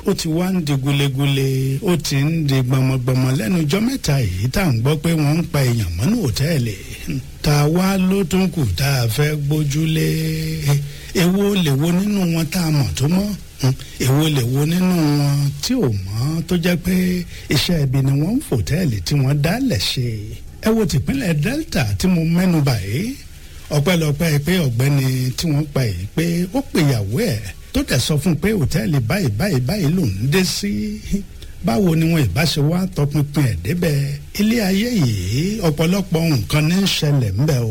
ó ti wá ń di gulegule ó ti ń di gbọmọgbọmọ lẹ́nu ọjọ́ mẹ́ta yìí tá à ń gbọ́ pé wọ́n ń pa èèyàn mọ́nú òtẹ́ẹ̀lì tá a wá ló tún kù tá a fẹ́ gbójúlé èwo lè wo nínú wọn tá a mọ̀ tó mọ́ èwo lè wo nínú wọn tí ò mọ́ tó jẹ́ pé iṣẹ́ ibi ni wọ́n ń fòtẹ́ẹ̀lì tí wọ́n dálẹ̀ ṣe ẹ wo tìpínlẹ̀ Delta tí mo mẹ́nu báyìí ọpẹ́lọpẹ́ pé ọ̀gbẹ́ni tí wọ́n pa yìí pé ó pèyàwó ẹ̀ tó dẹ̀ sọ fún un pé òtẹ́ẹ̀lì báyìí báyìí báyìí lòún dé sí báwo ni wọn ìbá ṣe wá tọpinpin ẹ̀ débẹ̀ ilé ayé yìí ọ̀pọ̀lọpọ̀ nǹkan ní í ṣẹlẹ̀ ńbẹ̀ o.